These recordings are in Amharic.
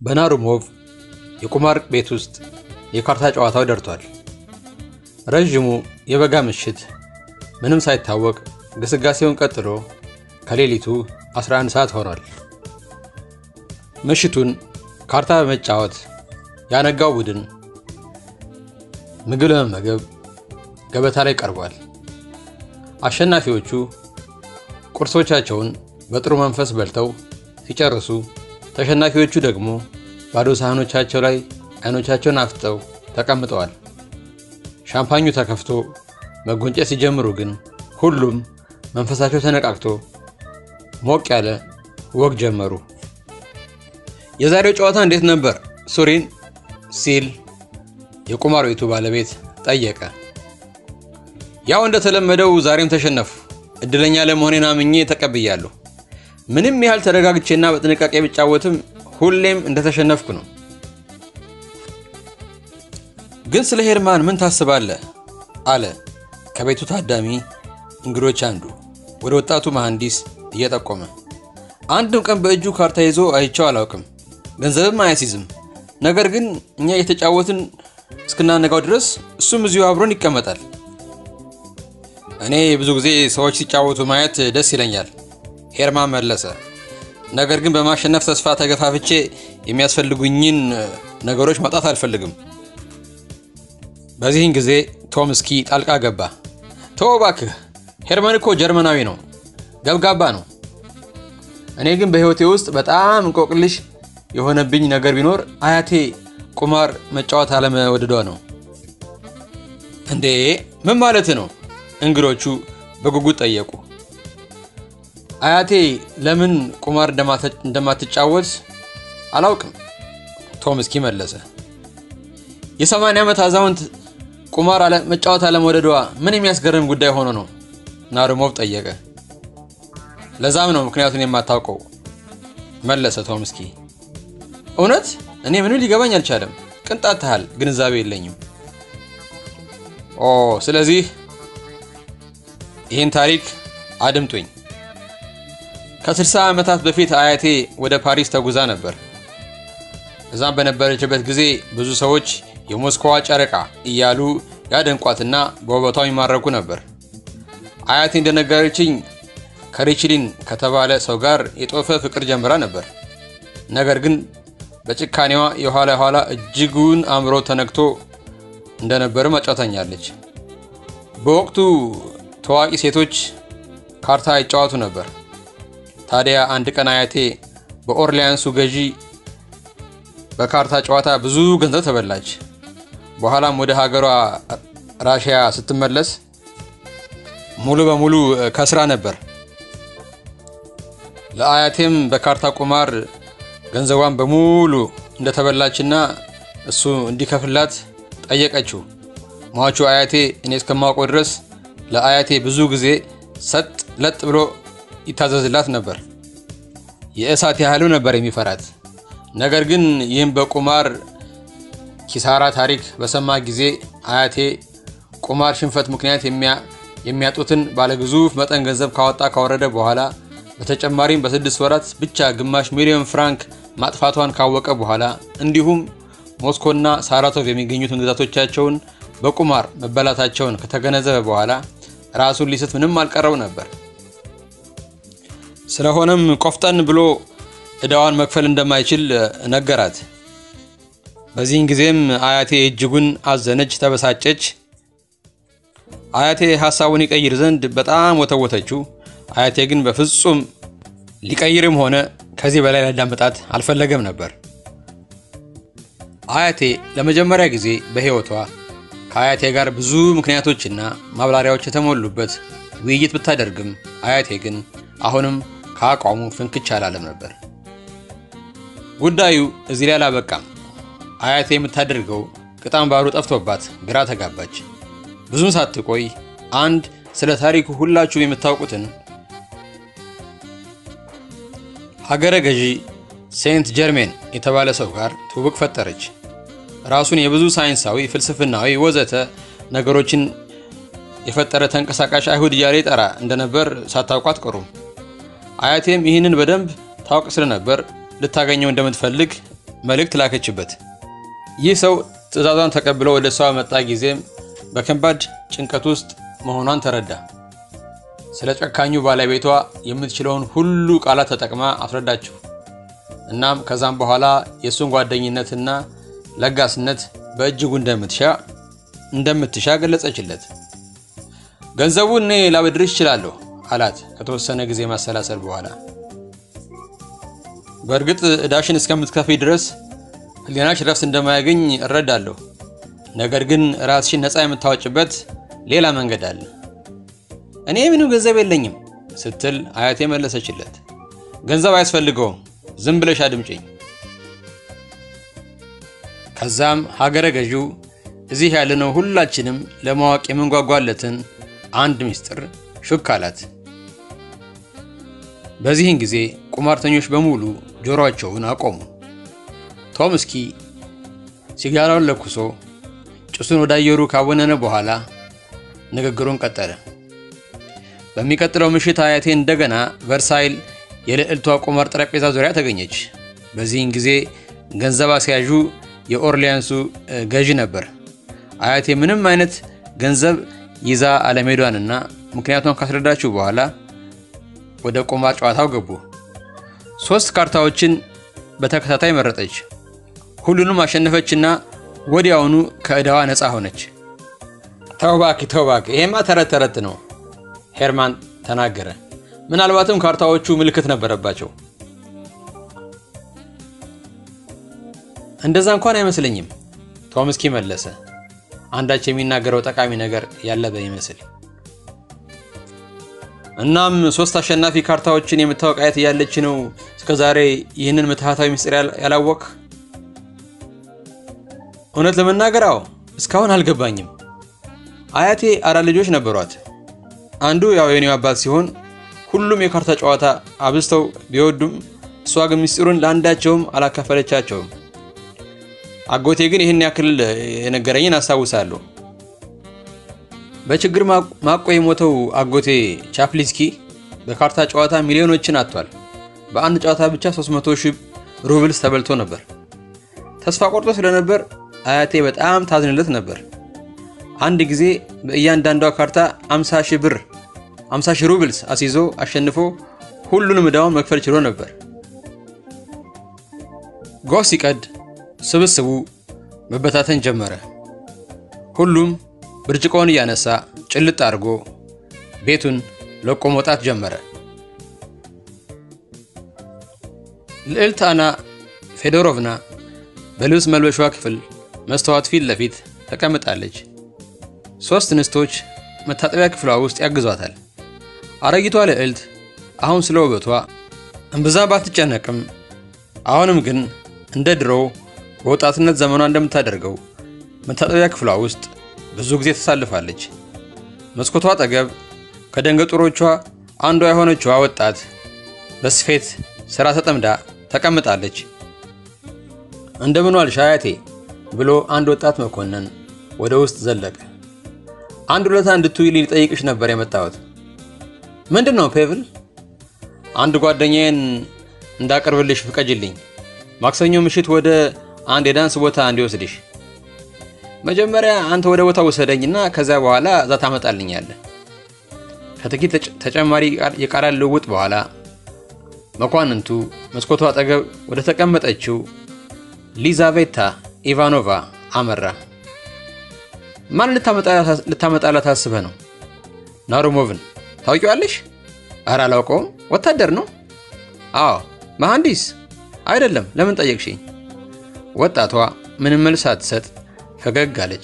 በናሩሞቭ የቁማር ቤት ውስጥ የካርታ ጨዋታው ደርቷል። ረዥሙ የበጋ ምሽት ምንም ሳይታወቅ ግስጋሴውን ቀጥሎ ከሌሊቱ 11 ሰዓት ሆኗል። ምሽቱን ካርታ በመጫወት ያነጋው ቡድን ምግብ ለመመገብ ገበታ ላይ ቀርቧል። አሸናፊዎቹ ቁርሶቻቸውን በጥሩ መንፈስ በልተው ሲጨርሱ፣ ተሸናፊዎቹ ደግሞ ባዶ ሳህኖቻቸው ላይ አይኖቻቸውን አፍጠው ተቀምጠዋል። ሻምፓኙ ተከፍቶ መጎንጨት ሲጀምሩ ግን ሁሉም መንፈሳቸው ተነቃቅቶ ሞቅ ያለ ወግ ጀመሩ። የዛሬው ጨዋታ እንዴት ነበር ሱሪን? ሲል የቁማር ቤቱ ባለቤት ጠየቀ። ያው እንደተለመደው ዛሬም ተሸነፉ። እድለኛ ለመሆኔን አምኜ ተቀብያለሁ። ምንም ያህል ተረጋግቼና በጥንቃቄ ብጫወትም ሁሌም እንደተሸነፍኩ ነው። ግን ስለ ሄርማን ምን ታስባለህ? አለ ከቤቱ ታዳሚ እንግዶች አንዱ ወደ ወጣቱ መሐንዲስ እየጠቆመ። አንድም ቀን በእጁ ካርታ ይዞ አይቼው አላውቅም። ገንዘብም አያስይዝም። ነገር ግን እኛ እየተጫወትን እስክናነጋው ድረስ እሱም እዚሁ አብሮን ይቀመጣል። እኔ ብዙ ጊዜ ሰዎች ሲጫወቱ ማየት ደስ ይለኛል፣ ሄርማን መለሰ። ነገር ግን በማሸነፍ ተስፋ ተገፋፍቼ የሚያስፈልጉኝን ነገሮች ማጣት አልፈልግም። በዚህን ጊዜ ቶምስኪ ጣልቃ ገባ። ተው እባክህ፣ ሄርመን እኮ ጀርመናዊ ነው፣ ገብጋባ ነው። እኔ ግን በሕይወቴ ውስጥ በጣም እንቆቅልሽ የሆነብኝ ነገር ቢኖር አያቴ ቁማር መጫወት አለመወደዷ ነው። እንዴ ምን ማለት ነው? እንግዶቹ በጉጉት ጠየቁ። አያቴ ለምን ቁማር እንደማትጫወት አላውቅም፣ ቶምስኪ መለሰ። የሰማንያ ዓመት አዛውንት ቁማር መጫወት አለመውደዷ ምን የሚያስገርም ጉዳይ ሆኖ ነው? ናሩሞቭ ጠየቀ። ለዛም ነው ምክንያቱን የማታውቀው መለሰ ቶምስኪ። እውነት እኔ ምንም ሊገባኝ አልቻለም። ቅንጣት ታህል ግንዛቤ የለኝም። ኦ ስለዚህ ይህን ታሪክ አድምጡኝ። ከ60 ዓመታት በፊት አያቴ ወደ ፓሪስ ተጉዛ ነበር። እዛም በነበረችበት ጊዜ ብዙ ሰዎች የሞስኮዋ ጨረቃ እያሉ ያደንቋትና በውበቷ ይማረኩ ነበር። አያቴ እንደነገረችኝ ከሪችሊን ከተባለ ሰው ጋር የጦፈ ፍቅር ጀምራ ነበር። ነገር ግን በጭካኔዋ የኋላ የኋላ እጅጉን አእምሮ ተነክቶ እንደነበርም አጫውታኛለች። በወቅቱ ታዋቂ ሴቶች ካርታ ይጫወቱ ነበር። ታዲያ አንድ ቀን አያቴ በኦርሊያንሱ ገዢ በካርታ ጨዋታ ብዙ ገንዘብ ተበላች። በኋላም ወደ ሀገሯ ራሽያ ስትመለስ ሙሉ በሙሉ ከስራ ነበር። ለአያቴም በካርታ ቁማር ገንዘቧን በሙሉ እንደተበላችና እሱ እንዲከፍላት ጠየቀችው። ሟቹ አያቴ እኔ እስከማውቀው ድረስ ለአያቴ ብዙ ጊዜ ሰጥ ለጥ ብሎ ይታዘዝላት ነበር። የእሳት ያህሉ ነበር የሚፈራት። ነገር ግን ይህም በቁማር ኪሳራ ታሪክ በሰማ ጊዜ አያቴ ቁማር ሽንፈት ምክንያት የሚያጡትን ባለግዙፍ መጠን ገንዘብ ካወጣ ካወረደ በኋላ በተጨማሪም በስድስት ወራት ብቻ ግማሽ ሚሊዮን ፍራንክ ማጥፋቷን ካወቀ በኋላ እንዲሁም ሞስኮና ሳራቶቭ የሚገኙትን ግዛቶቻቸውን በቁማር መበላታቸውን ከተገነዘበ በኋላ ራሱን ሊስት ምንም አልቀረው ነበር። ስለሆነም ቆፍጠን ብሎ ዕዳዋን መክፈል እንደማይችል ነገራት። በዚህን ጊዜም አያቴ እጅጉን አዘነች፣ ተበሳጨች። አያቴ ሀሳቡን ይቀይር ዘንድ በጣም ወተወተችው። አያቴ ግን በፍጹም ሊቀይርም ሆነ ከዚህ በላይ ሊያዳምጣት አልፈለገም ነበር። አያቴ ለመጀመሪያ ጊዜ በሕይወቷ ከአያቴ ጋር ብዙ ምክንያቶችና ማብራሪያዎች የተሞሉበት ውይይት ብታደርግም አያቴ ግን አሁንም ከአቋሙ ፍንክች አላለም ነበር። ጉዳዩ እዚህ ላይ አላበቃም። አያቴ የምታደርገው ቅጣም ባሩ ጠፍቶባት ግራ ተጋባች። ብዙም ሳትቆይ አንድ ስለ ታሪኩ ሁላችሁም የምታውቁትን ሀገረ ገዢ ሴንት ጀርሜን የተባለ ሰው ጋር ትውውቅ ፈጠረች። ራሱን የብዙ ሳይንሳዊ፣ ፍልስፍናዊ ወዘተ ነገሮችን የፈጠረ ተንቀሳቃሽ አይሁድ እያለ ይጠራ እንደነበር ሳታውቁ አትቀሩም። አያቴም ይህንን በደንብ ታውቅ ስለነበር ልታገኘው እንደምትፈልግ መልእክት ላከችበት። ይህ ሰው ትዕዛዟን ተቀብሎ ወደ እሷ በመጣ ጊዜም በከባድ ጭንቀት ውስጥ መሆኗን ተረዳ። ስለ ጨካኙ ባለቤቷ የምትችለውን ሁሉ ቃላት ተጠቅማ አስረዳችው። እናም ከዛም በኋላ የእሱን ጓደኝነትና ለጋስነት በእጅጉ እንደምትሻ እንደምትሻ ገለጸችለት። ገንዘቡን እኔ ላበድርሽ እችላለሁ አላት ከተወሰነ ጊዜ ማሰላሰል በኋላ። በእርግጥ ዕዳሽን እስከምትከፊ ድረስ ሕሊናሽ ረፍት እንደማያገኝ እረዳለሁ። ነገር ግን ራስሽን ነፃ የምታወጭበት ሌላ መንገድ አለ። እኔ ምንም ገንዘብ የለኝም ስትል አያቴ መለሰችለት። ገንዘብ አያስፈልገውም፣ ዝም ብለሽ አድምጪኝ። ከዛም ሀገረ ገዢው እዚህ ያለነው ሁላችንም ለማወቅ የምንጓጓለትን አንድ ምስጢር ሹክ አላት። በዚህን ጊዜ ቁማርተኞች በሙሉ ጆሮአቸውን አቆሙ። ቶምስኪ ሲጋራውን ለኩሶ ጭሱን ወደ አየሩ ካወነነ በኋላ ንግግሩን ቀጠለ። በሚቀጥለው ምሽት አያቴ እንደገና ቨርሳይል የልዕልቷ ቁማር ጠረጴዛ ዙሪያ ተገኘች። በዚህን ጊዜ ገንዘብ አስያዡ የኦርሊያንሱ ገዢ ነበር። አያቴ ምንም አይነት ገንዘብ ይዛ አለመሄዷንና ምክንያቷን ካስረዳችው በኋላ ወደ ቁማር ጨዋታው ገቡ። ሶስት ካርታዎችን በተከታታይ መረጠች። ሁሉንም አሸነፈችና ወዲያውኑ ከዕዳዋ ነፃ ሆነች። ተው እባክህ ተው እባክህ፣ ይሄማ ተረት ተረት ነው ሄርማን ተናገረ። ምናልባትም ካርታዎቹ ምልክት ነበረባቸው። እንደዛ እንኳን አይመስለኝም ቶምስኪ መለሰ፣ አንዳች የሚናገረው ጠቃሚ ነገር ያለ በይመስል። እናም ሶስት አሸናፊ ካርታዎችን የምታወቅ አያት እያለች ነው እስከዛሬ ይህንን ምትሃታዊ ምስጢር ያላወቅ? እውነት ለመናገር አዎ፣ እስካሁን አልገባኝም። አያቴ አራት ልጆች ነበሯት። አንዱ ያው የኔው አባት ሲሆን ሁሉም የካርታ ጨዋታ አብዝተው ቢወዱም እሷ ግን ምስጢሩን ለአንዳቸውም አላካፈለቻቸውም። አጎቴ ግን ይህን ያክል የነገረኝን አስታውሳለሁ። በችግር ማቆ የሞተው አጎቴ ቻፕሊስኪ በካርታ ጨዋታ ሚሊዮኖችን አጥቷል። በአንድ ጨዋታ ብቻ 300 ሺህ ሩብልስ ተበልቶ ነበር። ተስፋ ቆርጦ ስለነበር አያቴ በጣም ታዝንለት ነበር። አንድ ጊዜ በእያንዳንዷ ካርታ 50 ሺህ ብር 50 ሺህ ሩብልስ አስይዞ አሸንፎ ሁሉንም ዕዳውን መክፈል ችሎ ነበር። ጎህ ሲቀድ ስብስቡ መበታተን ጀመረ። ሁሉም ብርጭቆውን እያነሳ ጭልጥ አድርጎ ቤቱን ለቆ መውጣት ጀመረ። ልዕልት አና ፌዶሮቭና በልብስ መልበሻ ክፍል መስተዋት ፊት ለፊት ተቀምጣለች። ሦስት እንስቶች መታጠቢያ ክፍሏ ውስጥ ያግዟታል። አረጊቷ ልዕልት አሁን ስለ ውበቷ እምብዛም ባትጨነቅም አሁንም ግን እንደ ድሮው በወጣትነት ዘመኗ እንደምታደርገው መታጠቢያ ክፍሏ ውስጥ ብዙ ጊዜ ተሳልፋለች። መስኮቷ አጠገብ ከደንገጡሮቿ አንዷ የሆነችዋ ወጣት በስፌት ስራ ተጠምዳ ተቀምጣለች። እንደምን ዋልሽ አያቴ ብሎ አንድ ወጣት መኮንን ወደ ውስጥ ዘለቀ። አንድ ውለታ እንድትውይልኝ ሊጠይቅሽ ነበር የመጣሁት። ምንድን ነው ፔቭል? አንድ ጓደኛዬን እንዳቀርብልሽ ፍቀጅልኝ። ማክሰኞ ምሽት ወደ አንድ የዳንስ ቦታ እንዲወስድሽ። መጀመሪያ አንተ ወደ ቦታው ውሰደኝና ከዚያ በኋላ እዛ ታመጣልኛለህ። ከጥቂት ተጨማሪ የቃላት ልውውጥ በኋላ መኳንንቱ መስኮቷ አጠገብ ወደ ተቀመጠችው ሊዛቬታ ኢቫኖቫ አመራ። ማን ልታመጣላት አስበህ ነው? ናሩሞቭን ታውቂዋለሽ? ኧረ አላውቀውም። ወታደር ነው? አዎ። መሐንዲስ አይደለም። ለምን ጠየቅሽኝ? ወጣቷ ምንም መልስ ሳትሰጥ ፈገግ አለች።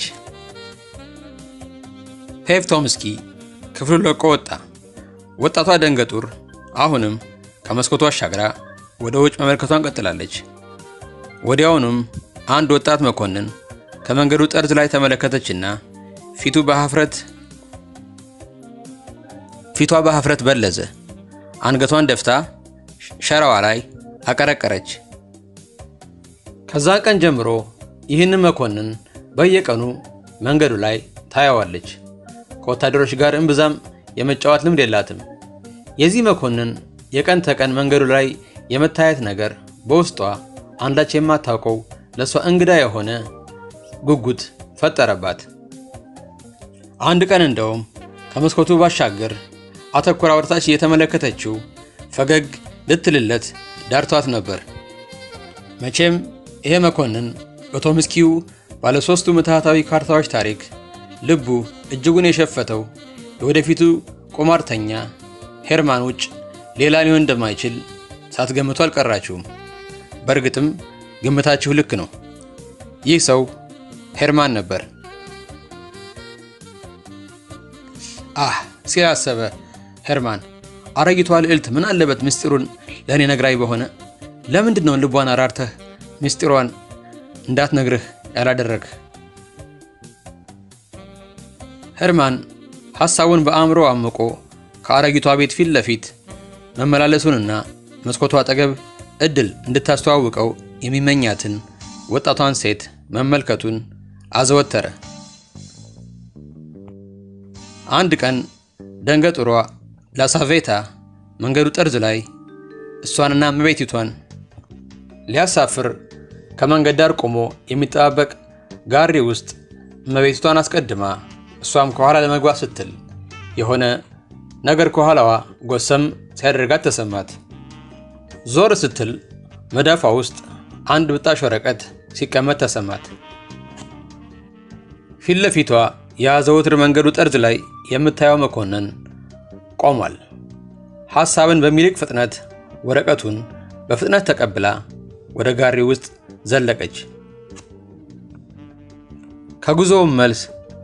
ፔቭ ቶምስኪ ክፍሉን ለቆ ወጣ። ወጣቷ ደንገጡር አሁንም ከመስኮቱ አሻግራ ወደ ውጭ መመልከቷን ቀጥላለች። ወዲያውኑም አንድ ወጣት መኮንን ከመንገዱ ጠርዝ ላይ ተመለከተችና ፊቱ በሀፍረት ፊቷ በሀፍረት በለዘ። አንገቷን ደፍታ ሸራዋ ላይ አቀረቀረች። ከዛን ቀን ጀምሮ ይህንን መኮንን በየቀኑ መንገዱ ላይ ታያዋለች። ከወታደሮች ጋር እምብዛም የመጫወት ልምድ የላትም። የዚህ መኮንን የቀን ተቀን መንገዱ ላይ የመታየት ነገር በውስጧ አንዳች የማታውቀው ለእሷ እንግዳ የሆነ ጉጉት ፈጠረባት። አንድ ቀን እንደውም ከመስኮቱ ባሻገር አተኩራ ወደታች እየተመለከተችው ፈገግ ልትልለት ዳርቷት ነበር። መቼም ይሄ መኮንን በቶምስኪው ባለሦስቱ ምትሃታዊ ካርታዎች ታሪክ ልቡ እጅጉን የሸፈተው የወደፊቱ ቁማርተኛ ሄርማን ውጭ ሌላ ሊሆን እንደማይችል ሳትገምቱ አልቀራችሁም። በእርግጥም ግምታችሁ ልክ ነው። ይህ ሰው ሄርማን ነበር። አህ ሲል አሰበ ሄርማን። አረጊቷ ልዕልት ምን አለበት ምስጢሩን ለእኔ ነግራኝ በሆነ። ለምንድን ነው ልቧን አራርተህ ምስጢሯን እንዳትነግርህ ያላደረግህ? ሄርማን ሐሳቡን በአእምሮ አምቆ ከአረጊቷ ቤት ፊት ለፊት መመላለሱንና መስኮቷ አጠገብ እድል እንድታስተዋውቀው የሚመኛትን ወጣቷን ሴት መመልከቱን አዘወተረ። አንድ ቀን ደንገጡሯ ላሳቬታ መንገዱ ጠርዝ ላይ እሷንና እመቤቲቷን ሊያሳፍር ከመንገድ ዳር ቆሞ የሚጠባበቅ ጋሪ ውስጥ እመቤቲቷን አስቀድማ እሷም ከኋላ ለመግባት ስትል የሆነ ነገር ከኋላዋ ጎሰም ሲያደርጋት ተሰማት። ዞር ስትል መዳፏ ውስጥ አንድ ብጣሽ ወረቀት ሲቀመጥ ተሰማት። ፊት ለፊቷ የዘወትር መንገዱ ጠርዝ ላይ የምታየው መኮንን ቆሟል። ሐሳብን በሚልቅ ፍጥነት ወረቀቱን በፍጥነት ተቀብላ ወደ ጋሪ ውስጥ ዘለቀች። ከጉዞውም መልስ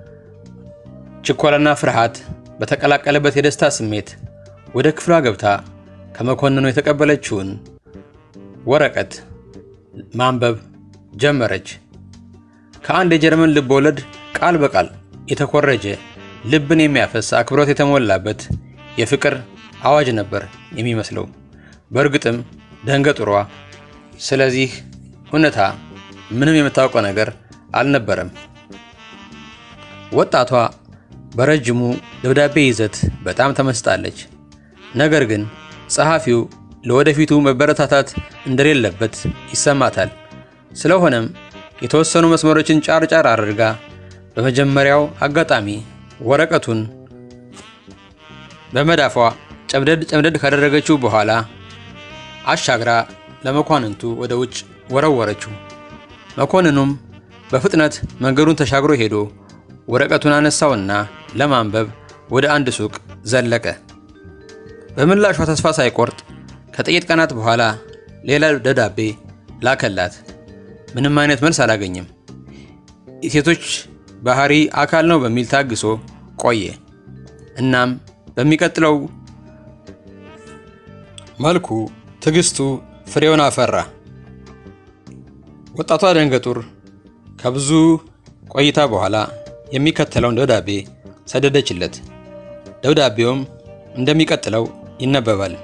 ችኮላና ፍርሃት በተቀላቀለበት የደስታ ስሜት ወደ ክፍሏ ገብታ ከመኮንኑ የተቀበለችውን ወረቀት ማንበብ ጀመረች። ከአንድ የጀርመን ልብ ወለድ ቃል በቃል የተኮረጀ ልብን የሚያፈስ አክብሮት የተሞላበት የፍቅር አዋጅ ነበር የሚመስለው። በእርግጥም ደንገጡሯ ስለዚህ እውነታ ምንም የምታውቀው ነገር አልነበረም። ወጣቷ በረጅሙ ደብዳቤ ይዘት በጣም ተመስጣለች። ነገር ግን ጸሐፊው ለወደፊቱ መበረታታት እንደሌለበት ይሰማታል። ስለሆነም የተወሰኑ መስመሮችን ጫር ጫር አድርጋ በመጀመሪያው አጋጣሚ ወረቀቱን በመዳፏ ጨምደድ ጨምደድ ካደረገችው በኋላ አሻግራ ለመኳንንቱ ወደ ውጭ ወረወረችው። መኮንኑም በፍጥነት መንገዱን ተሻግሮ ሄዶ ወረቀቱን አነሳውና ለማንበብ ወደ አንድ ሱቅ ዘለቀ። በምላሿ ተስፋ ሳይቆርጥ ከጥቂት ቀናት በኋላ ሌላ ደብዳቤ ላከላት። ምንም አይነት መልስ አላገኘም። የሴቶች ባህሪ አካል ነው በሚል ታግሶ ቆየ። እናም በሚቀጥለው መልኩ ትዕግስቱ ፍሬውን አፈራ። ወጣቷ ደንገጡር ከብዙ ቆይታ በኋላ የሚከተለውን ደብዳቤ ሰደደችለት። ደብዳቤውም እንደሚቀጥለው ይነበባል።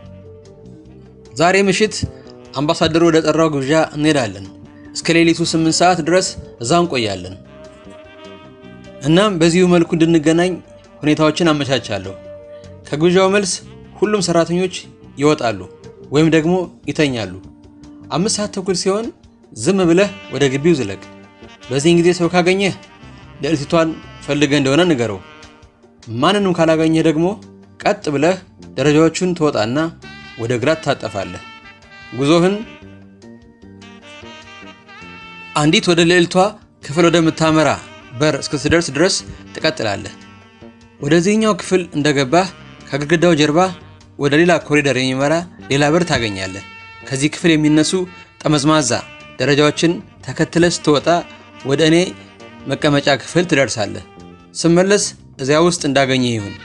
ዛሬ ምሽት አምባሳደሩ ወደ ጠራው ግብዣ እንሄዳለን። እስከ ሌሊቱ ስምንት ሰዓት ድረስ እዛ እንቆያለን። እናም በዚሁ መልኩ እንድንገናኝ ሁኔታዎችን አመቻቻለሁ። ከግብዣው መልስ ሁሉም ሰራተኞች ይወጣሉ ወይም ደግሞ ይተኛሉ። አምስት ሰዓት ተኩል ሲሆን ዝም ብለህ ወደ ግቢው ዝለቅ። በዚህን ጊዜ ሰው ካገኘህ ልዕልቲቷን ፈልገህ እንደሆነ ንገረው። ማንንም ካላገኘህ ደግሞ ቀጥ ብለህ ደረጃዎቹን ትወጣና ወደ ግራ ትታጠፋለህ። ጉዞህን አንዲት ወደ ልዕልቷ ክፍል ወደምታመራ በር እስክትደርስ ድረስ ትቀጥላለህ። ወደዚህኛው ክፍል እንደገባህ ከግድግዳው ጀርባ ወደ ሌላ ኮሪደር የሚመራ ሌላ በር ታገኛለህ። ከዚህ ክፍል የሚነሱ ጠመዝማዛ ደረጃዎችን ተከትለ ስትወጣ ወደ እኔ መቀመጫ ክፍል ትደርሳለህ። ስመለስ እዚያ ውስጥ እንዳገኘ ይሁን።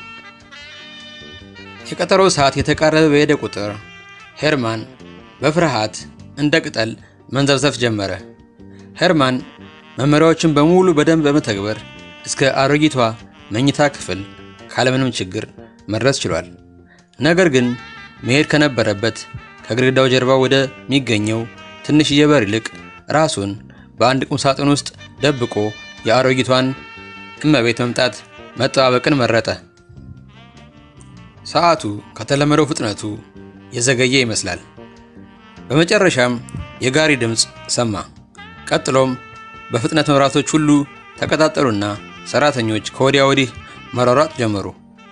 የቀጠሮ ሰዓት የተቃረበ በሄደ ቁጥር ሄርማን በፍርሃት እንደ ቅጠል መንዘፍዘፍ ጀመረ። ሄርማን መመሪያዎችን በሙሉ በደንብ በመተግበር እስከ አሮጊቷ መኝታ ክፍል ካለምንም ችግር መድረስ ችሏል። ነገር ግን መሄድ ከነበረበት ከግድግዳው ጀርባ ወደሚገኘው ትንሽዬ በር ይልቅ ራሱን በአንድ ቁም ሳጥን ውስጥ ደብቆ የአሮጊቷን እመቤት መምጣት መጠባበቅን መረጠ። ሰዓቱ ከተለመደው ፍጥነቱ የዘገየ ይመስላል። በመጨረሻም የጋሪ ድምፅ ሰማ። ቀጥሎም በፍጥነት መብራቶች ሁሉ ተቀጣጠሉና ሰራተኞች ከወዲያ ወዲህ መሯሯጥ ጀመሩ።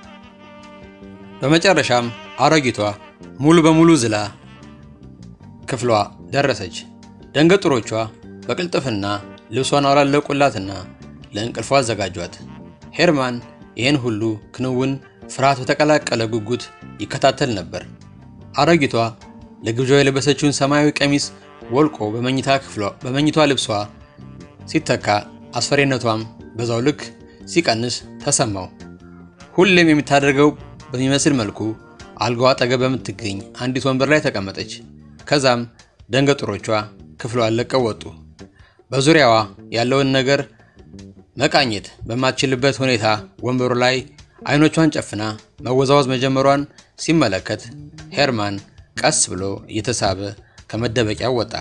በመጨረሻም አሮጊቷ ሙሉ በሙሉ ዝላ ክፍሏ ደረሰች። ደንገጡሮቿ በቅልጥፍና ልብሷን አላለቁላትና ለእንቅልፏ አዘጋጇት። ሄርማን ይህን ሁሉ ክንውን ፍርሃት በተቀላቀለ ጉጉት ይከታተል ነበር። አሮጊቷ ለግብዣው የለበሰችውን ሰማያዊ ቀሚስ ወልቆ በመኝታ ክፍሏ በመኝቷ ልብሷ ሲተካ አስፈሪነቷም በዛው ልክ ሲቀንስ ተሰማው። ሁሌም የምታደርገው በሚመስል መልኩ አልጋዋ አጠገብ በምትገኝ አንዲት ወንበር ላይ ተቀመጠች። ከዛም ደንገጡሮቿ ክፍሏን ለቀው ወጡ። በዙሪያዋ ያለውን ነገር መቃኘት በማትችልበት ሁኔታ ወንበሩ ላይ አይኖቿን ጨፍና መወዛወዝ መጀመሯን ሲመለከት ሄርማን ቀስ ብሎ እየተሳበ ከመደበቂያው ወጣ።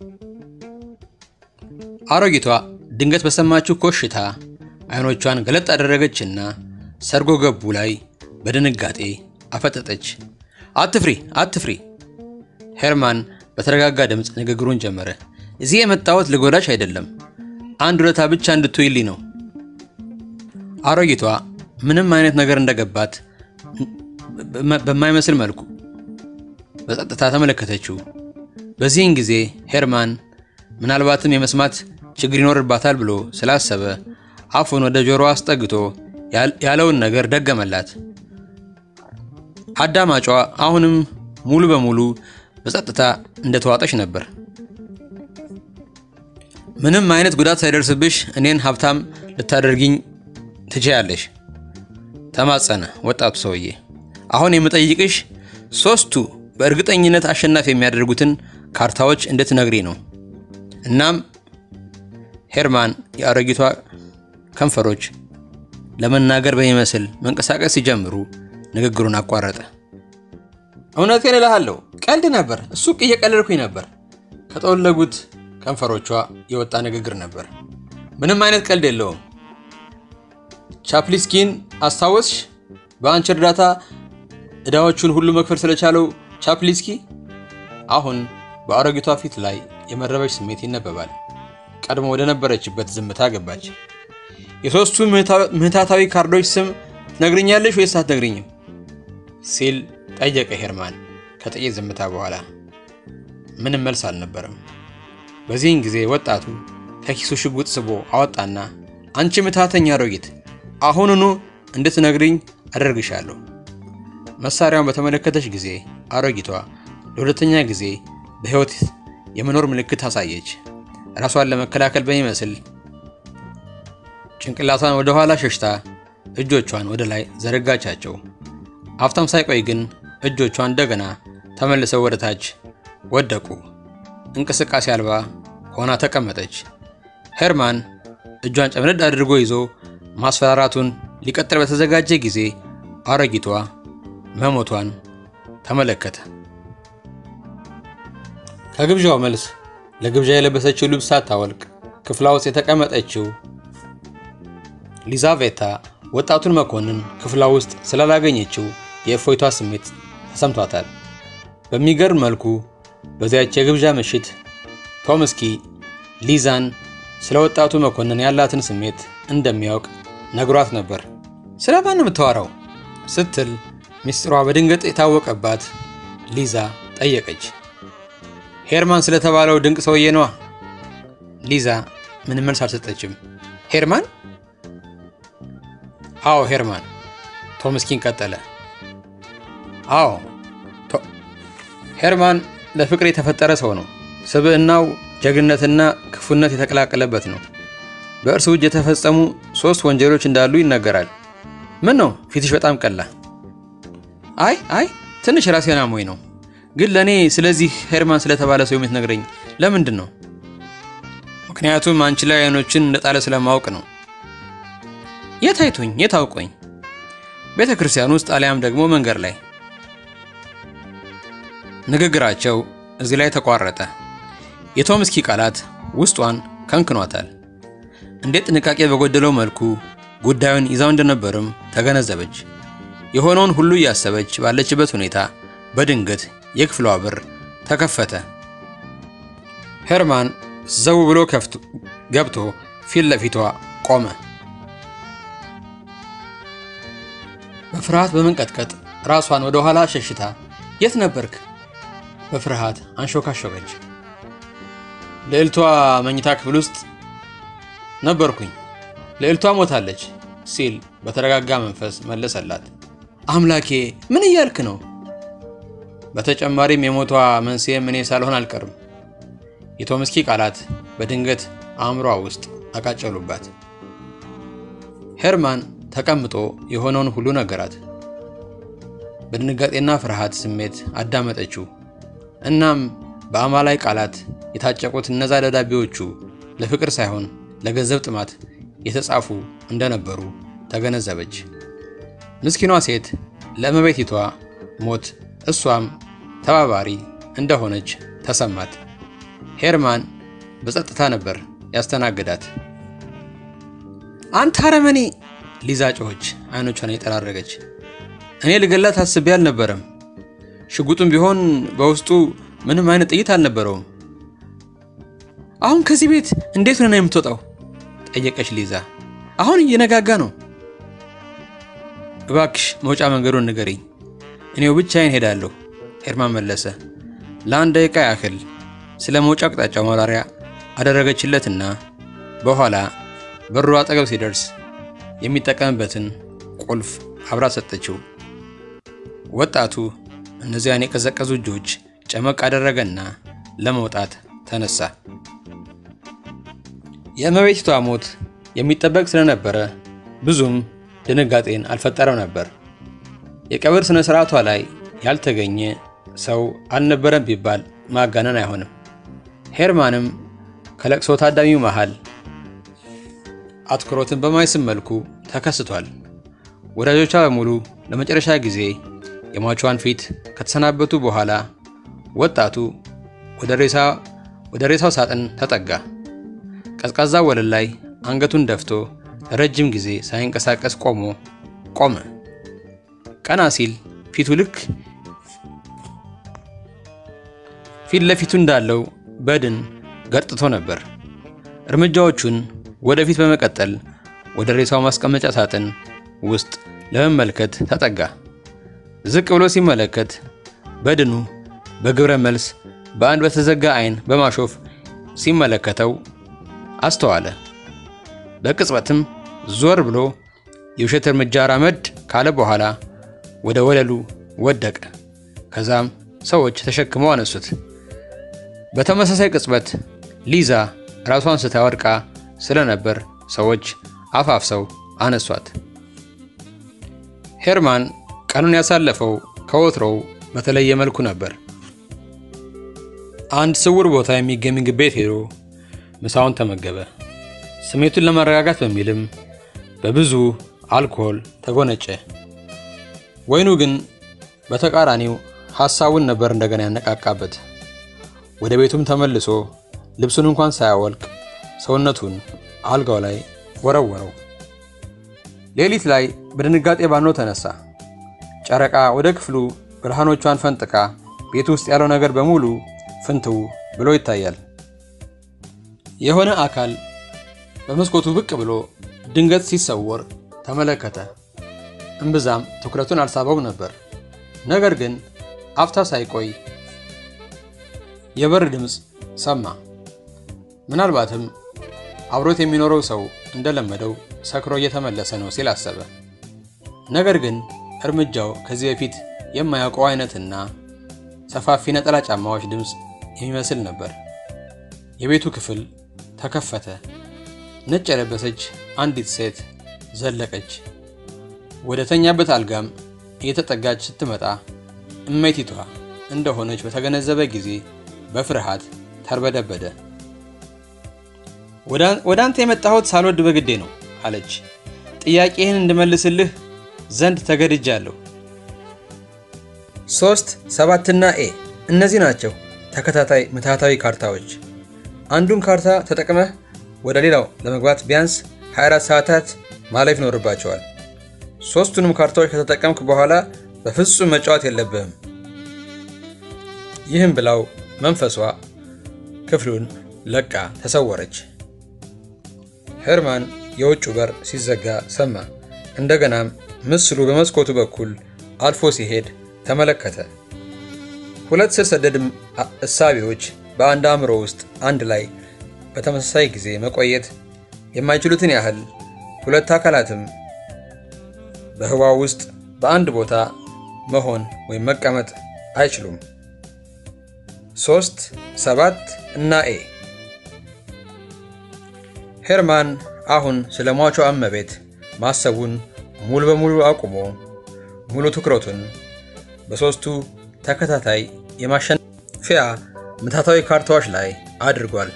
አሮጊቷ ድንገት በሰማችው ኮሽታ አይኖቿን ገለጥ አደረገችና ሰርጎ ገቡ ላይ በድንጋጤ አፈጠጠች። አትፍሪ፣ አትፍሪ። ሄርማን በተረጋጋ ድምፅ ንግግሩን ጀመረ። እዚህ የመጣሁት ልጎዳሽ አይደለም፣ አንድ ውለታ ብቻ እንድትውይልኝ ነው። አሮጊቷ ምንም አይነት ነገር እንደገባት በማይመስል መልኩ በጸጥታ ተመለከተችው። በዚህን ጊዜ ሄርማን ምናልባትም የመስማት ችግር ይኖርባታል ብሎ ስላሰበ አፉን ወደ ጆሮ አስጠግቶ ያለውን ነገር ደገመላት። አዳማጯ አሁንም ሙሉ በሙሉ በጸጥታ እንደተዋጠች ነበር። ምንም አይነት ጉዳት ሳይደርስብሽ እኔን ሀብታም ልታደርጊኝ ትችያለሽ፣ ተማጸነ ወጣቱ ሰውዬ። አሁን የምጠይቅሽ ሶስቱ በእርግጠኝነት አሸናፊ የሚያደርጉትን ካርታዎች እንድትነግሪ ነው። እናም ሄርማን የአሮጊቷ ከንፈሮች ለመናገር በሚመስል መንቀሳቀስ ሲጀምሩ ንግግሩን አቋረጠ። እውነቴን እልሃለሁ፣ ቀልድ ነበር። እሱ እየቀለድኩኝ ነበር። ከጠወለጉት ከንፈሮቿ የወጣ ንግግር ነበር። ምንም አይነት ቀልድ የለውም። ቻፕሊስኪን አስታወስሽ? በአንቺ እርዳታ ዕዳዎቹን ሁሉ መክፈል ስለቻለው ቻፕሊስኪ። አሁን በአሮጊቷ ፊት ላይ የመረበሽ ስሜት ይነበባል። ቀድሞ ወደ ነበረችበት ዝምታ ገባች። የሦስቱ ምህታታዊ ካርዶች ስም ትነግርኛለሽ ወይስ አትነግርኝም? ሲል ጠየቀ ሄርማን ከጥቂት ዝምታ በኋላ። ምንም መልስ አልነበረም። በዚህን ጊዜ ወጣቱ ከኪሱ ሽጉጥ ስቦ አወጣና አንቺ ምትሃተኛ አሮጊት፣ አሁኑኑ እንድትነግርኝ አደርግሻለሁ። መሳሪያውን በተመለከተች ጊዜ አሮጊቷ ለሁለተኛ ጊዜ በሕይወት የመኖር ምልክት አሳየች። ራሷን ለመከላከል በሚመስል ጭንቅላቷን ወደ ኋላ ሸሽታ እጆቿን ወደ ላይ ዘረጋቻቸው። አፍታም ሳይቆይ ግን እጆቿ እንደገና ተመልሰው ወደ ታች ወደቁ። እንቅስቃሴ አልባ ሆና ተቀመጠች። ሄርማን እጇን ጨምደድ አድርጎ ይዞ ማስፈራራቱን ሊቀጥል በተዘጋጀ ጊዜ አሮጊቷ መሞቷን ተመለከተ። ከግብዣው መልስ ለግብዣ የለበሰችው ልብስ ሳታወልቅ ክፍሏ ውስጥ የተቀመጠችው ሊዛቬታ ወጣቱን መኮንን ክፍሏ ውስጥ ስላላገኘችው የእፎይቷ ስሜት ተሰምቷታል። በሚገርም መልኩ በዚያች የግብዣ ምሽት ቶምስኪ ሊዛን ስለ ወጣቱ መኮንን ያላትን ስሜት እንደሚያውቅ ነግሯት ነበር። ስለ ማን ነው የምታወራው? ስትል ሚስጥሯ በድንገት የታወቀባት ሊዛ ጠየቀች። ሄርማን ስለተባለው ድንቅ ሰውዬ ነዋ። ሊዛ ምንም መልስ አልሰጠችም። ሄርማን? አዎ ሄርማን። ቶምስኪን ቀጠለ። አዎ ሄርማን ለፍቅር የተፈጠረ ሰው ነው። ስብዕናው ጀግንነትና ክፉነት የተቀላቀለበት ነው። በእርሱ እጅ የተፈጸሙ ሶስት ወንጀሎች እንዳሉ ይነገራል። ምን ነው ፊትሽ በጣም ቀላ? አይ አይ ትንሽ ራሴን አሞኝ ነው። ግን ለእኔ ስለዚህ ሄርማን ስለተባለ ሰው የምትነግረኝ ለምንድን ነው? ምክንያቱም አንቺ ላይ አይኖችን እንደጣለ ስለማወቅ ነው። የት አይቶኝ የት አውቆኝ? ቤተ ክርስቲያን ውስጥ አሊያም ደግሞ መንገድ ላይ። ንግግራቸው እዚህ ላይ ተቋረጠ። የቶምስኪ ቃላት ውስጧን ከንክኗታል። እንዴት ጥንቃቄ በጎደለው መልኩ ጉዳዩን ይዛው እንደነበርም ተገነዘበች። የሆነውን ሁሉ እያሰበች ባለችበት ሁኔታ በድንገት የክፍሏ በር ተከፈተ። ሄርማን ዘው ብሎ ገብቶ ፊት ለፊቷ ቆመ። በፍርሃት በመንቀጥቀጥ ራሷን ወደ ኋላ ሸሽታ የት ነበርክ? በፍርሃት አንሾካሾከች። ልዕልቷ መኝታ ክፍል ውስጥ ነበርኩኝ፣ ልዕልቷ ሞታለች ሲል በተረጋጋ መንፈስ መለሰላት። አምላኬ ምን እያልክ ነው? በተጨማሪም የሞቷ መንስኤም እኔ ሳልሆን አልቀርም። የቶምስኪ ቃላት በድንገት አእምሯ ውስጥ አቃጨሉባት። ሄርማን ተቀምጦ የሆነውን ሁሉ ነገራት። በድንጋጤና ፍርሃት ስሜት አዳመጠችው። እናም በአማላይ ቃላት የታጨቁት እነዛ ደብዳቤዎቹ ለፍቅር ሳይሆን ለገንዘብ ጥማት የተጻፉ እንደነበሩ ተገነዘበች። ምስኪኗ ሴት ለእመቤቲቷ ሞት እሷም ተባባሪ እንደሆነች ተሰማት። ሄርማን በጸጥታ ነበር ያስተናግዳት። አንተ አረመኔ! ሊዛ ጮኸች፣ አይኖቿን የጠራረገች። እኔ ልገላት አስቤ አልነበረም። ሽጉጡም ቢሆን በውስጡ ምንም አይነት ጥይት አልነበረውም። አሁን ከዚህ ቤት እንዴት ሆነ የምትወጣው? ጠየቀች ሊዛ። አሁን እየነጋጋ ነው። እባክሽ መውጫ መንገዱን ንገሪኝ፣ እኔው ብቻዬን ሄዳለሁ። ሄርማን መለሰ። ለአንድ ደቂቃ ያህል ስለ መውጫ አቅጣጫው ማብራሪያ አደረገችለትና በኋላ በሩ አጠገብ ሲደርስ የሚጠቀምበትን ቁልፍ አብራ ሰጠችው። ወጣቱ እነዚያን የቀዘቀዙ እጆች ጨመቅ አደረገና ለመውጣት ተነሳ። የእመቤቲቷ ሞት የሚጠበቅ ስለነበረ ብዙም ድንጋጤን አልፈጠረም ነበር። የቀብር ስነ ስርዓቷ ላይ ያልተገኘ ሰው አልነበረም ቢባል ማጋነን አይሆንም። ሄርማንም ከለቅሶ ታዳሚው መሃል አትኩሮትን በማይስብ መልኩ ተከስቷል። ወዳጆቿ በሙሉ ለመጨረሻ ጊዜ የሟቿን ፊት ከተሰናበቱ በኋላ ወጣቱ ወደ ሬሳው ሳጥን ተጠጋ። ቀዝቃዛ ወለል ላይ አንገቱን ደፍቶ ለረጅም ጊዜ ሳይንቀሳቀስ ቆሞ ቆመ። ቀና ሲል ፊቱ ልክ ፊት ለፊቱ እንዳለው በድን ገርጥቶ ነበር። እርምጃዎቹን ወደፊት በመቀጠል ወደ ሬሳው ማስቀመጫ ሳጥን ውስጥ ለመመልከት ተጠጋ። ዝቅ ብሎ ሲመለከት በድኑ በግብረ መልስ በአንድ በተዘጋ አይን በማሾፍ ሲመለከተው አስተዋለ። በቅጽበትም ዞር ብሎ የውሸት እርምጃ ራመድ ካለ በኋላ ወደ ወለሉ ወደቀ። ከዛም ሰዎች ተሸክመው አነሱት። በተመሳሳይ ቅጽበት ሊዛ ራሷን ስታ ወድቃ ስለነበር ሰዎች አፋፍሰው አነሷት። ሄርማን ቀኑን ያሳለፈው ከወትሮው በተለየ መልኩ ነበር። አንድ ስውር ቦታ የሚገኝ ምግብ ቤት ሄዶ ምሳውን ተመገበ። ስሜቱን ለማረጋጋት በሚልም በብዙ አልኮል ተጎነጨ። ወይኑ ግን በተቃራኒው ሐሳቡን ነበር እንደገና ያነቃቃበት። ወደ ቤቱም ተመልሶ ልብሱን እንኳን ሳያወልቅ ሰውነቱን አልጋው ላይ ወረወረው። ሌሊት ላይ በድንጋጤ ባኖ ተነሳ። ጨረቃ ወደ ክፍሉ ብርሃኖቿን ፈንጥቃ ቤት ውስጥ ያለው ነገር በሙሉ ፍንትው ብሎ ይታያል። የሆነ አካል በመስኮቱ ብቅ ብሎ ድንገት ሲሰወር ተመለከተ። እምብዛም ትኩረቱን አልሳበው ነበር። ነገር ግን አፍታ ሳይቆይ የበር ድምፅ ሰማ። ምናልባትም አብሮት የሚኖረው ሰው እንደለመደው ሰክሮ እየተመለሰ ነው ሲል አሰበ። ነገር ግን እርምጃው ከዚህ በፊት የማያውቀው አይነትና ሰፋፊ ነጠላ ጫማዎች ድምፅ የሚመስል ነበር። የቤቱ ክፍል ተከፈተ። ነጭ የለበሰች አንዲት ሴት ዘለቀች። ወደ ተኛበት አልጋም እየተጠጋች ስትመጣ እመይቲቷ እንደሆነች በተገነዘበ ጊዜ በፍርሃት ተርበደበደ። ወደ አንተ የመጣሁት ሳልወድ በግዴ ነው አለች። ጥያቄህን እንድመልስልህ ዘንድ ተገድጃለሁ። ሶስት ሰባትና ኤ እነዚህ ናቸው ተከታታይ ምትሃታዊ ካርታዎች። አንዱን ካርታ ተጠቅመህ ወደ ሌላው ለመግባት ቢያንስ 24 ሰዓታት ማለፍ ይኖርባቸዋል። ሶስቱንም ካርታዎች ከተጠቀምክ በኋላ በፍጹም መጫወት የለብህም። ይህም ብላው መንፈሷ ክፍሉን ለቃ ተሰወረች። ሄርማን የውጭ በር ሲዘጋ ሰማ። እንደገናም ምስሉ በመስኮቱ በኩል አልፎ ሲሄድ ተመለከተ። ሁለት ስር ሰደድ እሳቤዎች በአንድ አእምሮ ውስጥ አንድ ላይ በተመሳሳይ ጊዜ መቆየት የማይችሉትን ያህል ሁለት አካላትም በህዋው ውስጥ በአንድ ቦታ መሆን ወይም መቀመጥ አይችሉም። ሶስት ሰባት እና ኤ ሄርማን አሁን ስለ ሟቿ እመቤት ማሰቡን ሙሉ በሙሉ አቁሞ ሙሉ ትኩረቱን በሦስቱ ተከታታይ የማሸነፊያ ምታታዊ ካርታዎች ላይ አድርጓል።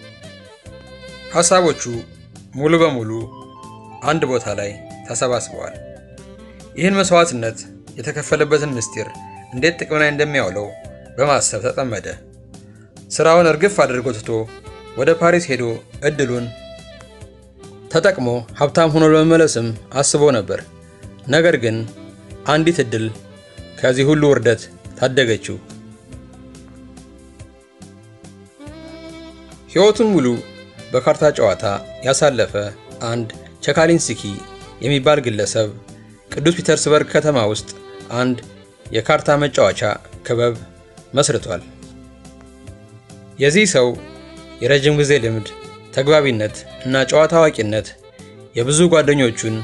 ሐሳቦቹ ሙሉ በሙሉ አንድ ቦታ ላይ ተሰባስበዋል። ይህን መስዋዕትነት የተከፈለበትን ምስጢር እንዴት ጥቅም ላይ እንደሚያውለው በማሰብ ተጠመደ። ስራውን እርግፍ አድርጎ ትቶ ወደ ፓሪስ ሄዶ እድሉን ተጠቅሞ ሀብታም ሆኖ ለመመለስም አስቦ ነበር። ነገር ግን አንዲት እድል ከዚህ ሁሉ ውርደት ታደገችው። ሕይወቱን ሙሉ በካርታ ጨዋታ ያሳለፈ አንድ ቸካሊንስኪ የሚባል ግለሰብ ቅዱስ ፒተርስበርግ ከተማ ውስጥ አንድ የካርታ መጫወቻ ክበብ መስርቷል። የዚህ ሰው የረጅም ጊዜ ልምድ፣ ተግባቢነት እና ጨዋታ አዋቂነት የብዙ ጓደኞቹን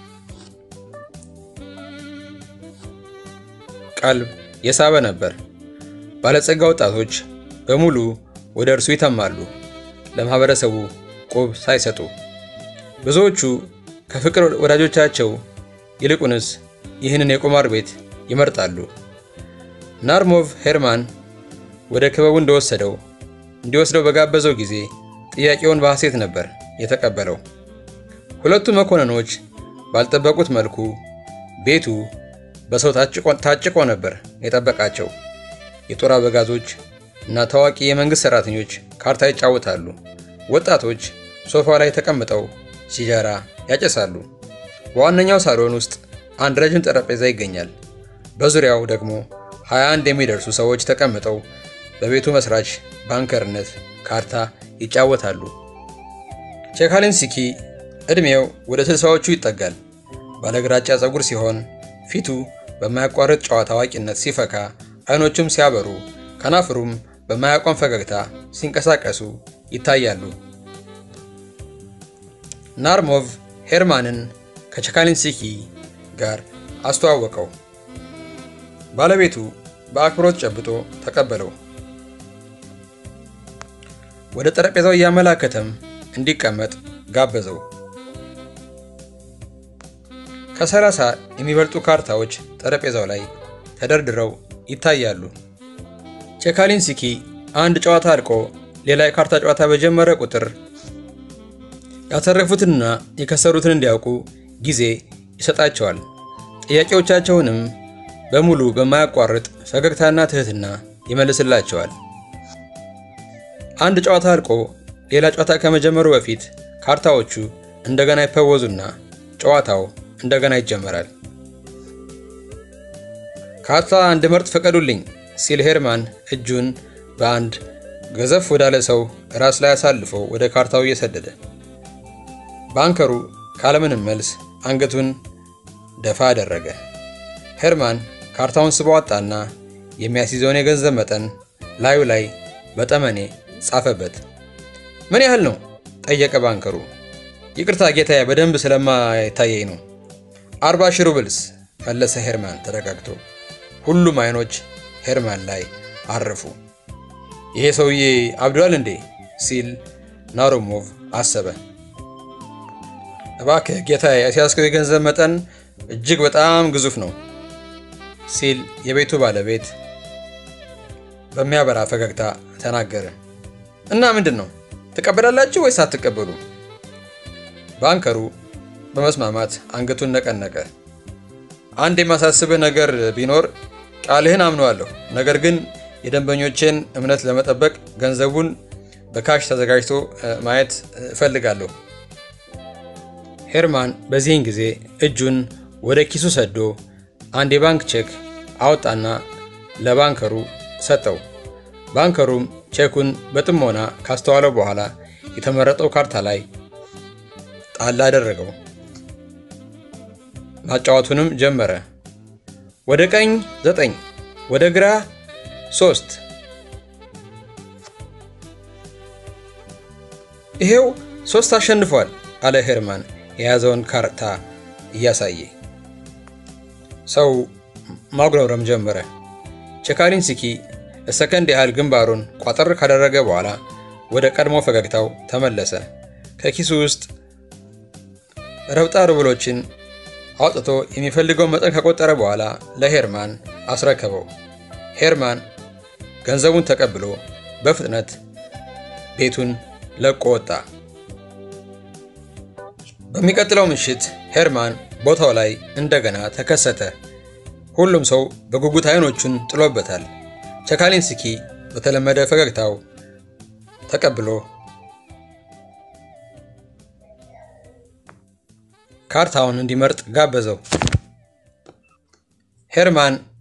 ቀልብ የሳበ ነበር። ባለጸጋ ወጣቶች በሙሉ ወደ እርሱ ይተማሉ፣ ለማህበረሰቡ ቁብ ሳይሰጡ። ብዙዎቹ ከፍቅር ወዳጆቻቸው ይልቁንስ ይህንን የቁማር ቤት ይመርጣሉ። ናርሞቭ ሄርማን ወደ ክበቡ እንደወሰደው እንዲወስደው በጋበዘው ጊዜ ጥያቄውን በሐሴት ነበር የተቀበለው። ሁለቱ መኮንኖች ባልጠበቁት መልኩ ቤቱ በሰው ታጭቆ ነበር የጠበቃቸው። የጦር አበጋዞች እና ታዋቂ የመንግሥት ሠራተኞች ካርታ ይጫወታሉ። ወጣቶች ሶፋ ላይ ተቀምጠው ሲጃራ ያጨሳሉ። በዋነኛው ሳሎን ውስጥ አንድ ረጅም ጠረጴዛ ይገኛል። በዙሪያው ደግሞ 21 የሚደርሱ ሰዎች ተቀምጠው በቤቱ መስራች ባንከርነት ካርታ ይጫወታሉ። ቼካሊንስኪ ዕድሜው ወደ ስልሳዎቹ ይጠጋል። ባለግራጫ ፀጉር ሲሆን ፊቱ በማያቋርጥ ጨዋታ አዋቂነት ሲፈካ፣ አይኖቹም ሲያበሩ፣ ከናፍሩም በማያቋም ፈገግታ ሲንቀሳቀሱ ይታያሉ። ናርሞቭ ሄርማንን ከቼካሊንስኪ ጋር አስተዋወቀው። ባለቤቱ በአክብሮት ጨብጦ ተቀበለው። ወደ ጠረጴዛው እያመላከተም እንዲቀመጥ ጋበዘው። ከሰላሳ የሚበልጡ ካርታዎች ጠረጴዛው ላይ ተደርድረው ይታያሉ። ቼካሊንስኪ አንድ ጨዋታ አልቆ ሌላ የካርታ ጨዋታ በጀመረ ቁጥር ያተረፉትንና የከሰሩትን እንዲያውቁ ጊዜ ይሰጣቸዋል። ጥያቄዎቻቸውንም በሙሉ በማያቋርጥ ፈገግታና ትህትና ይመልስላቸዋል። አንድ ጨዋታ አልቆ ሌላ ጨዋታ ከመጀመሩ በፊት ካርታዎቹ እንደገና ይፈወዙና ጨዋታው እንደገና ይጀመራል። ካርታ እንድመርጥ ፈቀዱልኝ ሲል ሄርማን እጁን በአንድ ገዘፍ ወዳለ ሰው ራስ ላይ አሳልፎ ወደ ካርታው እየሰደደ ባንከሩ ካለምንም መልስ አንገቱን ደፋ አደረገ። ሄርማን ካርታውን ስቦ አወጣና የሚያስይዘውን የገንዘብ መጠን ላዩ ላይ በጠመኔ ጻፈበት። ምን ያህል ነው? ጠየቀ ባንከሩ። ይቅርታ ጌታዬ፣ በደንብ ስለማይታየኝ ነው። አርባ ሺህ ሩብልስ መለሰ ሄርማን ተረጋግቶ። ሁሉም አይኖች ሄርማን ላይ አረፉ። ይሄ ሰውዬ አብዷል እንዴ ሲል ናሮሞቭ አሰበ። እባክህ ጌታዬ፣ ያስያዝከው የገንዘብ መጠን እጅግ በጣም ግዙፍ ነው ሲል የቤቱ ባለቤት በሚያበራ ፈገግታ ተናገረ። እና ምንድን ነው ትቀበላላችሁ ወይስ አትቀበሉ? ባንከሩ በመስማማት አንገቱን ነቀነቀ። አንድ የማሳስብህ ነገር ቢኖር ቃልህን አምነዋለሁ፣ ነገር ግን የደንበኞቼን እምነት ለመጠበቅ ገንዘቡን በካሽ ተዘጋጅቶ ማየት እፈልጋለሁ። ሄርማን በዚህን ጊዜ እጁን ወደ ኪሱ ሰዶ አንድ የባንክ ቼክ አወጣና ለባንከሩ ሰጠው። ባንከሩም ቼኩን በጥሞና ካስተዋለው በኋላ የተመረጠው ካርታ ላይ ጣል አደረገው። ማጫወቱንም ጀመረ። ወደ ቀኝ ዘጠኝ፣ ወደ ግራ ሶስት። ይሄው ሶስት አሸንፏል አለ ሄርማን የያዘውን ካርታ እያሳየ። ሰው ማጉረምረም ጀመረ። ቼካሊንስኪ ለሰከንድ ያህል ግንባሩን ቋጠር ካደረገ በኋላ ወደ ቀድሞ ፈገግታው ተመለሰ። ከኪሱ ውስጥ ረብጣ ሩብሎችን አውጥቶ የሚፈልገው መጠን ከቆጠረ በኋላ ለሄርማን አስረከበው። ሄርማን ገንዘቡን ተቀብሎ በፍጥነት ቤቱን ለቆ ወጣ። በሚቀጥለው ምሽት ሄርማን ቦታው ላይ እንደገና ተከሰተ። ሁሉም ሰው በጉጉት አይኖቹን ጥሎበታል። ቸካሊንስኪ በተለመደ ፈገግታው ተቀብሎ ካርታውን እንዲመርጥ ጋበዘው። ሄርማን